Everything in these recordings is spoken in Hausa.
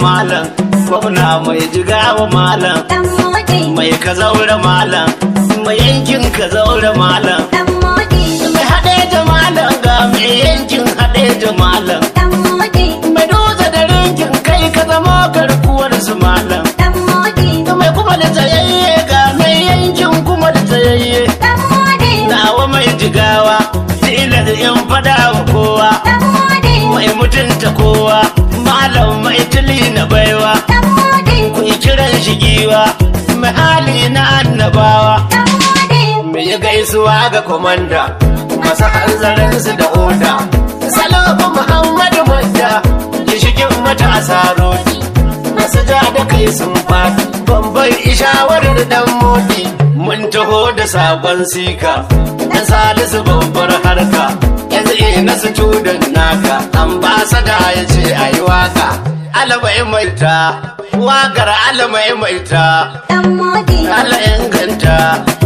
malam gwamna mai jigawa malam dan modi mai ka zaure malam mai yankin ka zaure malam dan modi mai haɗe da malam ga mai yankin haɗe da malam dan modi mai dutse da rinkin kai ka zama garkuwar su malam dan modi mai kuma da tsayayye ga mai yankin kuma da tsayayye dan modi nawa mai jigawa tilas in fada wa kowa dan modi mai mutunta kowa malam mai tuli na baiwa dan modi ku yi kiran shi giwa mai hali na annabawa dan modi mu yi gaisuwa ga komanda masu hanzarinsu da oda salamu muhammadu manda gishigin matasa rodi masu ja da kai sun fadi bambar ishawarar dan modi mun taho da sabon sika dan salisu babbar harka yanzu ina su tudan naka ambasada ya ce a yi waka alamai maita wakar alamai maita dan modi Allah inganta,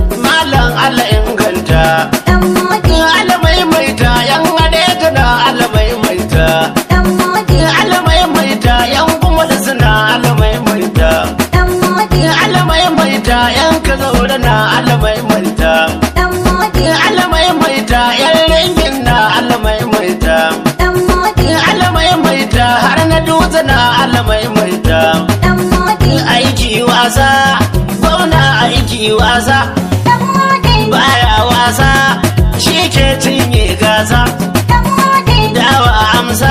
Malam Allah inganta, dan modi Allah maimaita, yan haɗe tana Allah maimaita, dan modi Allah maimaita, yan kuma da suna Allah maimaita, dan modi Allah maimaita, yan ka zaure na Allah maimaita, dan modi Allah maimaita, yan ringin na Allah maimaita, dan modi Allah maimaita, har na dutse na Allah maimaita. dan modi Aiki wasa, gwamna aiki wasa. dan modi baya wasa shi ke cinye gasa dan modi dawa amsa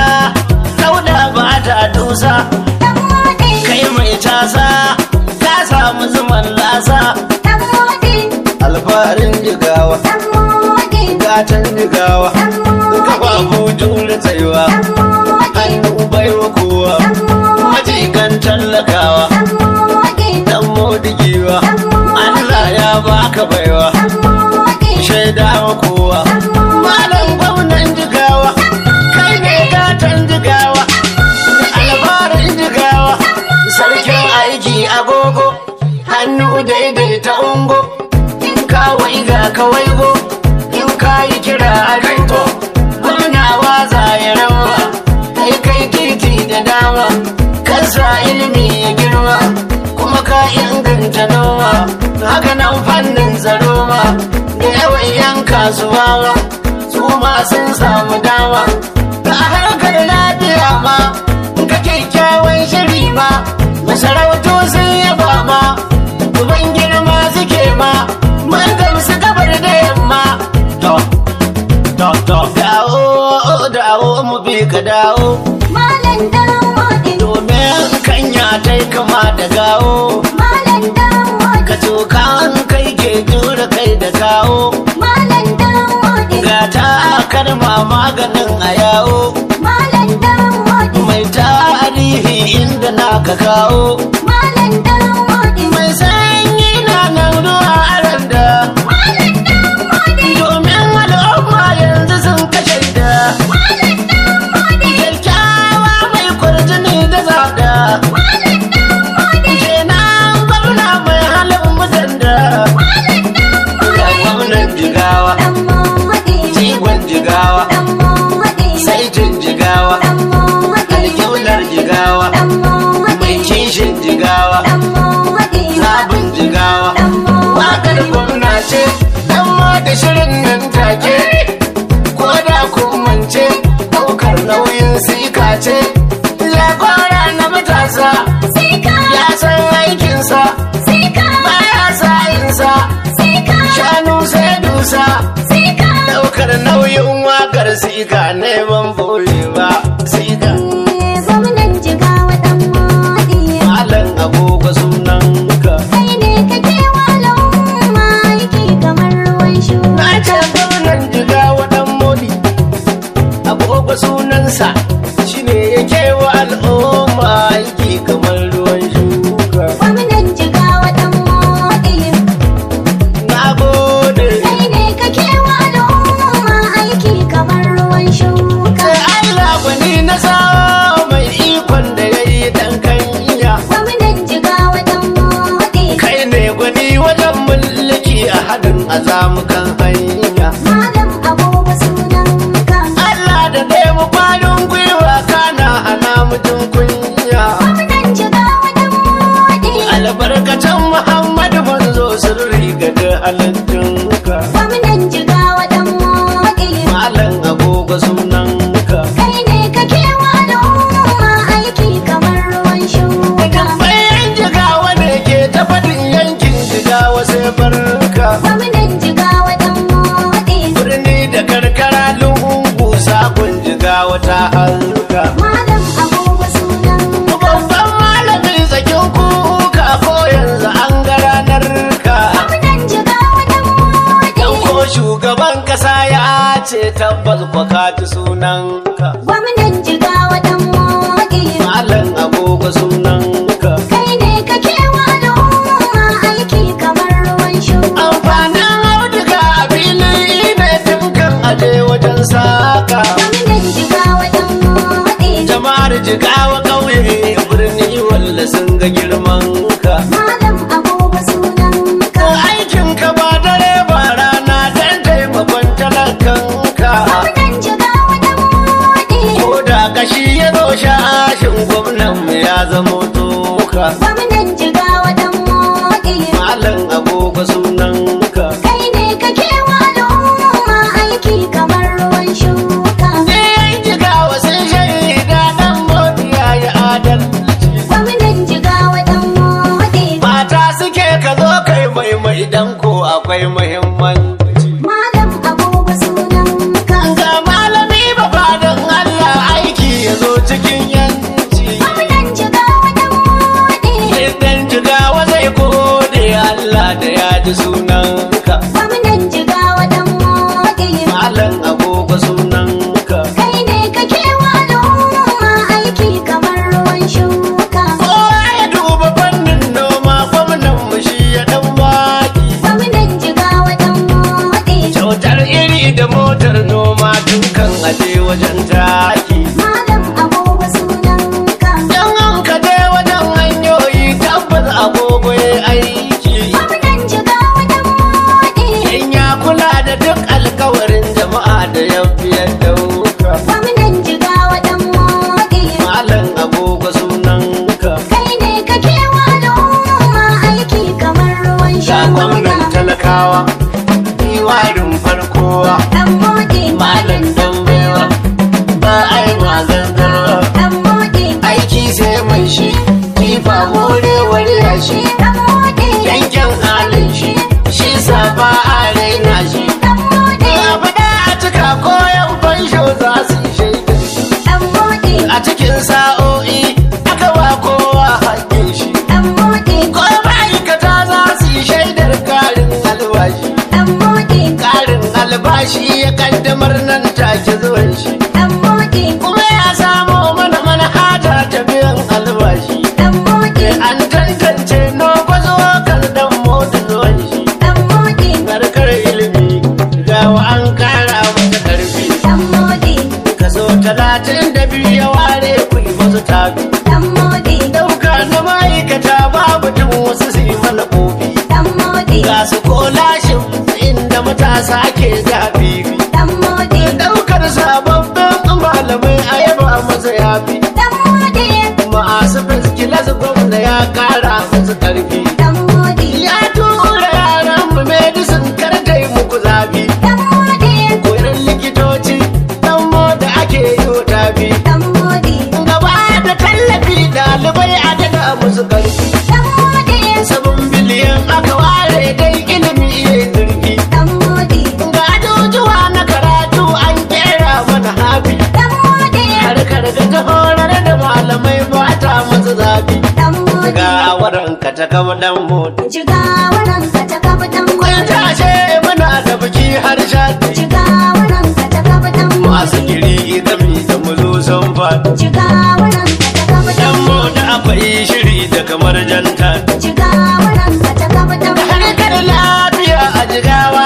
dauda ba ta dusa dan modi kai mai tasa ka samu zuman lasa dan modi alfarin jigawa dan modi gatan jigawa dan modi kafafu jure tsayuwa dan modi hannu baiwa kowa dan modi majigan tallakawa dan modi dan modigewa Allah ya baka baiwa dan modi shaidawa kowa malam gwamnan jigawa kai ne gatan jigawa alfarin jigawa sarkin aiki agogo hannu daidaita ungo in ka waiga ka waigo in ka yi kira a rito gwamnawa za ya rawa kai kai titi da dama kansa ilimi ya girma kuma ka inganta noma haka nan fannin tsaro ma da yawan yan kasuwa ma su ma sun samu dama da harkar lafiya ma ka kyakkyawan shiri ma masarautu sun yaba ma uban girma suke ma mun gamsu gabar da yamma to to to dawo dawo mu bi ka dawo malam dan modi domin kanya ta yi kama da gawo malam dan modi ka cokan kai ke jure kai da kawo malam dan modi ga ta karma maganin a yawo malam dan modi mai tarihi inda na ka kawo malam dan modi mai sanyi na nan ruwa aran da malam dan modi domin al'umma yanzu sun kashe da malam dan modi kyakkyawa mai kwarjini da zada malam dan modi kenan gwamna mai halin mutan da malam dan ga gwamnan jigawa dan modi jigon jigawa dan modi saitin jigawa dan modi alƙiblar jigawa dan mai modi kishin jigawa dan modi sabon jigawa dan modi wakar gwamna ce dan ma da shirin nan take ko da kun mance daukar nauyin sika ce jagora na matasa sai ka ya san aikinsa sai ka baya sa'insa sai ka shanu sai dusa sai ka daukar nauyin wakar sika neman boye ba sika gwamnan jigawa dan modi malam agogo sunanka kai ne kake walon aiki kamar ruwan shuka na ce gwamnan jigawa dan modi agogo sunansa shine yake wa al'umma aiki kamar ruwan shuka gwamnan jigawa dan modi na gode kai ne kake walon aiki kamar ruwan shuka sai Allah gwani na sa mai ikon da ya yi dan kanya gwamnan jigawa dan modi kai ne gwani wajen mulki a hadin azamukan hanya malam abubuwa sunanka Allah da ɗaya mu kwanin gwiwa kana hana mutum kunya gwamnan ce tabbas kwa ka ji sunanka Gwamnan jigawa dan moɗi. malam agogo sunanka Kai ne kake wa al'umma aiki kamar ruwan shuka. amfanin auduga a filin ne tunkan aje wajen saka Gwamnan jigawa dan moɗi. jama'ar jigawa ƙauye birni walla sun ga girman ka Malam agogo sunanka. aikin ka ba dare ba rana dan taimakon talakanka Gwamnan jigawa dan moɗi. ko da kashi ya zo shashin gwamnan mu ya zamo toka Gwamnan jigawa dan moɗi. malam agogo sunanka Kai ne kake wa al'umma aiki kamar ruwan shuka. ne jigawa sun shaida dan modi ya yi adalci Gwamnan jigawa dan moɗi. mata suke ka zo kai mai mai dan ko akwai muhimmanci Malam agogo sunanka. ga malami ba fadan Allah aiki ya zo cikin yanci Gwamnan jigawa dan moɗi. idan jigawa zai gode Allah da ya ji sunanka Gwamnan jigawa dan moɗi. malam agogo sunanka Kai ne kake wa al'umma aiki kamar ruwan shuka. kowa ya duba fannin noma gwamnan mu shi ya dan baki Gwamnan jigawa dan moɗi. kyautar iri da motar noma dukan aje wajen taki Malam agogo sunanka. dan an ka je wajen hanyoyi tabbas agogo ya aiki Gwamnan jigawa dan moɗi. in ya kula da duk alkawarin jama'a da ya biyar dauka Gwamnan jigawa dan moɗi. malam agogo sunanka Kai ne kake wa al'umma aiki kamar ruwan ga gwamnan shuka. talakawa diwarin farkowa Dan moɗi. malam dan baiwa ba ai mazantarwa Dan moɗi. aiki sai mai shi kifa horewar yashi Dan moɗi. yankin halin shi shi safa a raina shi Dan moɗi. abu da a cika koyan fansho za su yi shaidar shi Dan moɗi. a cikin sa'o'i aka wa kowa haƙƙin shi Dan moɗi. ko ma'aikata za su yi shaidar ƙarin albashi Dan moɗi. ƙarin albashi ya kaddamar nan take zuwan shi Dan moɗi. kuma ya samo mana manhaja ta biyan albashi Dan moɗi. an tantance nogwazo kan dan mota zuwan shi Dan moɗi. narkar ilimi gawa an kara mata karfi Dan moɗi. kaso talatin da biyu ya ware kuɗi wasu tabi Dan moɗi. dauka na ma'aikata babu tun wasu su yi mana kofi Dan moɗi. ga su kolashin inda matasa ke jabibi Dan moɗi. daukar sababbin malamai a yaba masa yafi Dan moɗi. masu fiskilas gwamna ya kara musu karfi Dan moɗi. ya tura yaran mu medicine kar kai muku zafi Dan moɗi. koyar likitoci dan da ake yi wa tafi Dan moɗi. gaba da tallafi ɗalibai a daga musu karfi Dan moɗi. sabon biliyan aka ware dai ilimi ya zurfi Dan moɗi. ga ajujuwa na karatu an kera mana hafi Dan moɗi. harkar da ta horar da malamai ba ta masu zafi Dan moɗi. ga waranka ta kama dan mota Jigawaran ka ta kafa dan kun moɗi. tashe muna da biki har shati Jigawaran ka ta kafa dan masu moɗi. giri gami da muzo sun faɗi Jigawaran ka ta kafa dan yan mota akwai shiri da kamar janta Jigawaran ka ta kafa dan da harkar lafiya a jigawa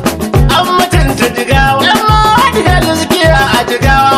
an mutunta jigawa yan mota da gaskiya a jigawa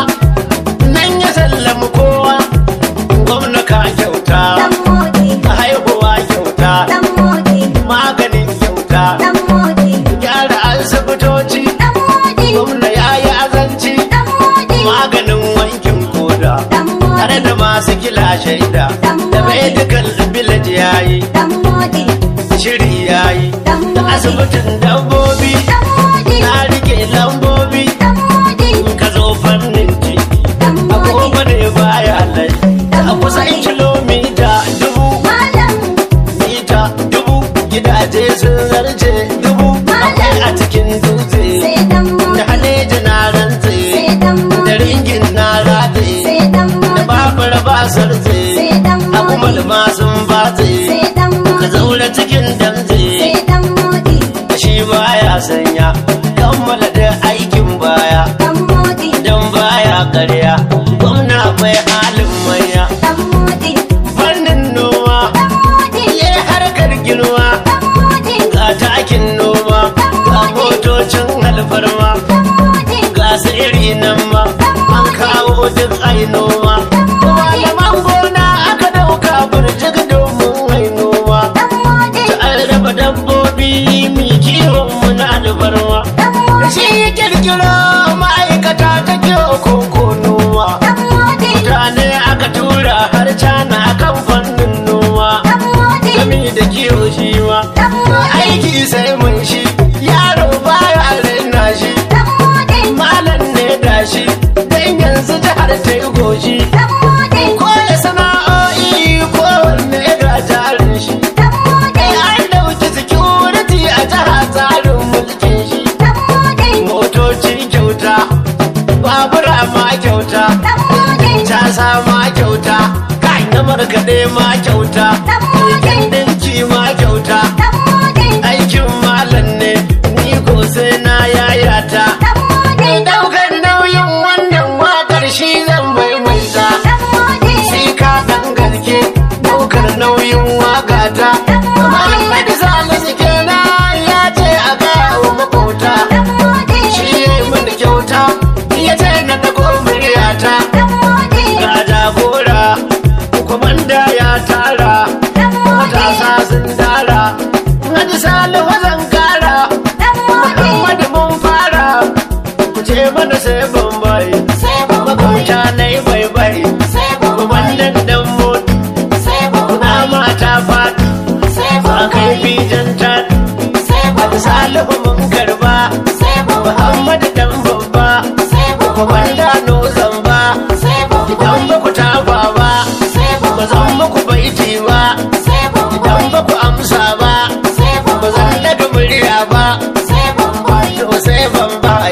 nan ya sallama kowa gwamna ka kyauta Dan moɗi. haihuwa kyauta Dan moɗi. maganin kyauta Dan moɗi. gyara asibitoci Dan moɗi. gwamna ya yi azanci Dan moɗi. maganin wankin koda Dan tare moɗi. da masu kila shaida da medical village ya yi Dan moɗi. shiri ya yi Dan da moɗi. asibitin dabbobi Dan moɗi. na rike lambobi Dan moɗi. ka zo fannin ciki Dan moɗi. agogo ne baya lai a kusan kilomita dubu Malam. mita dubu gidaje sun zarce dubu akwai a cikin dutse Sai dan da moɗi. haleji na rantse Sai dan da moɗi. ringin na rate Sai dan da moɗi. babur ba sarze Sai dan a kuma moɗi. ma sun batse Sai dan ka moɗi. zaura cikin damze Sai dan moɗi. shi baya sanya kammala da aikin baya ƙarya gwamna bai halin manya dan modi fannin noma dan modi ya harkar girma dan modi ga takin noma ga motocin alfarma dan modi ga su iri nan ma an kawo duk ai noma malaman gona aka dauka burjik domin ai noma dan modi ta an raba dabbobi mi kiwon mu na alfarma dan modi shi ya kirkiro ma'aikata ta kyau koko noma dan modi mutane aka tura har cana akan fannin noma dan modi gami da kiwo shi ma dan modi aiki sai mun shi yaro baya raina shi dan modi malam ne da shi dan yanzu jihar ta yi goshi dan modi koya sana'o'i kowanne ga jarin shi dan modi an dauki security a jiha tsarin mulkin shi dan modi motoci kyauta babura ma kyauta dan modi casa ma kyauta kai na markaɗe ma kyauta dan modi dinki ma kyauta dan modi aikin malam ne ni ko sai na yayata dan modi daukar nauyin wannan wakar shi zan maimaita dan modi sai ka dan gaske daukar nauyin wakata Muhammad Salisu kenan ya ce a kawo makota dan modi shi ya yi mini kyauta ya ce na dago muryata dan modi ga jagora kwamanda ya tara dan modi matasa sun tara Hadi Salihu zan kara dan modi Muhammadu mun fara ku ce mana sai bambai sai makauta na yi bai bai sai wannan dan mot sai kuna mata fat sai ba kai bijan tat sai Hadi Salihu mun karba sai Muhammadu dan babba kwamanda no zamba idan ba ku tafa ba ba zan muku baiti ba idan ba ku amsa ba ba zan daga murya ba to sai bambai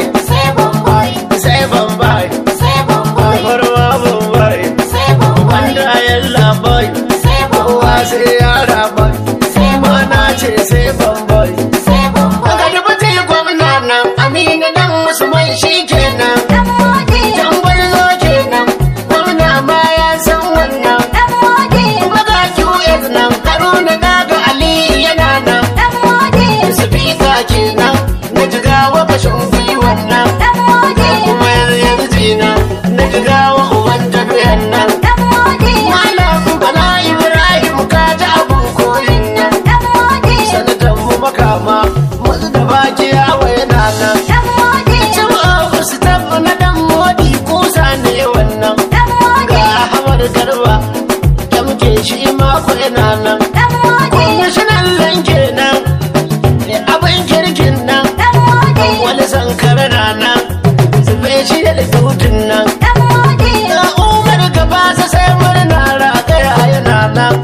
sai bambai farwa bambai wanda ya labai kowa sai yara bai mana ce sai bambai daga dubuti gwamna nan aminu dan musulman shi kenan jan gwarzo kenan gwamna ma ya san wannan maga qs nan haruna daga ali yana nan sifika kenan na jigawa kashin gwiwan nan kuma yanzu nan na jigawa uban tafiyan nan malam bala ibrahim ka ji abun koyin nan sanatan mu makama musu da baki yawa yana nan cin ofis tafi na dan modi kusa ne wannan ga ahmad garba da muke shi mako yana nan kwamishinan lanke nan abin kirkin nan wani sankara na nan special tutun nan ga umar gaba sa sai murna ragaya yana nan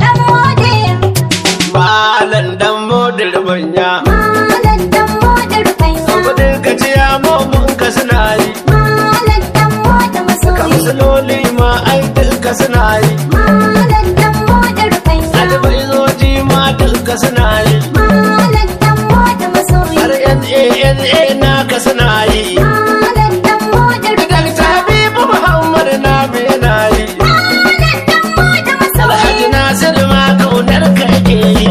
malan dan modin banya kudin ka ci ya momin ka suna yi kamsaloli ma ai duka suna yi albaizoji ma duka suna yi har NANA naka suna yi Dakta Habibu Muhammad na yana yi Alhaji Nasiru ma kaunar ka yake yi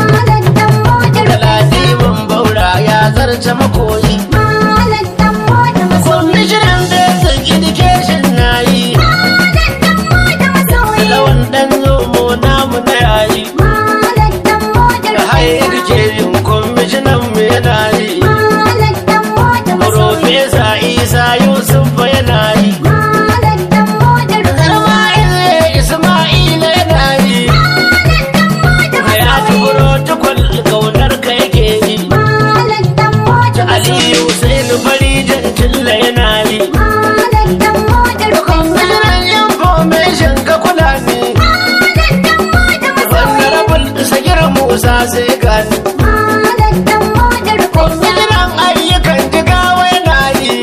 Galadiman Baura ya zarce makoyi Kwamishinan Basic Education na yi Lawan dan zomo namu na yayi Da high education kwamishinan mu yana yi Profesa Isa Yusuf fa yana yi Ismail Ismail yana yi Hayatu Protocol kaunar ka yake yi Aliyu Hussein Farijan Tilla yana yi Kwamishinan information ka kula ne Honorable Sagir Musa sai gani Kwamishinan ayyukan jigawa yana yi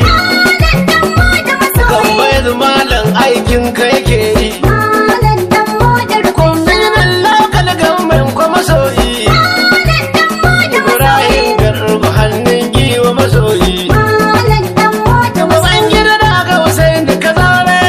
Gambayar malam aikin ka yake yi Kwamishinan local government kuma masoyi Ibrahim Garba hannun giwa masoyi Baban gida da ga Hussein da ka zaure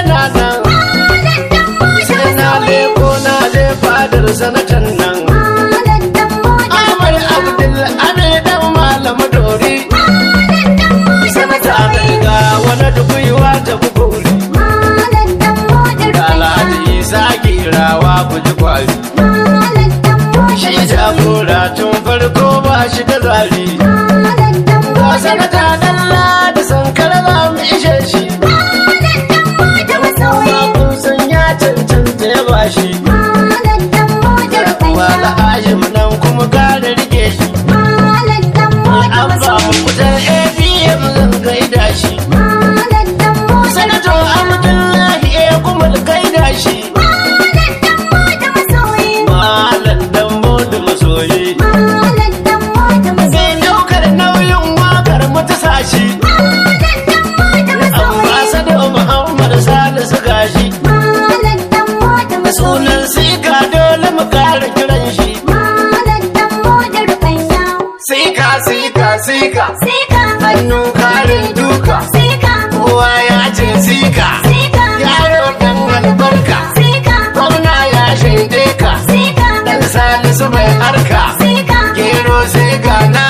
jagora tun farko ba shi da zari Malam dan Ga motar sanata dalla da sankara za mu ishe shi Malam dan motar masoyi kun san ya cancanta ya bashi Malam dan motar wala fansha hajim nan kuma kare rike shi Malam dan motar an ba mu masoyi kutar abm zan gaida shi Malam dan motar sanato abdullahi ya kuma gaida shi Malam dan motar masoyi malam dan modu masoyi Malam dan motar masoyi sai daukar nauyin wakar mutu sashi Malam dan motar masoyi ambasado muhammad salisu gashi Malam dan motar masoyi sunan sika dole mu kare kiran shi Malam dan motar fansha sika sika sika Sika hannun karin duka Sika kowa ya ce sika Sika yaro dan albarka Sika gwamna ya shaide ka Sika dan salisu mai harka Sika gero sika na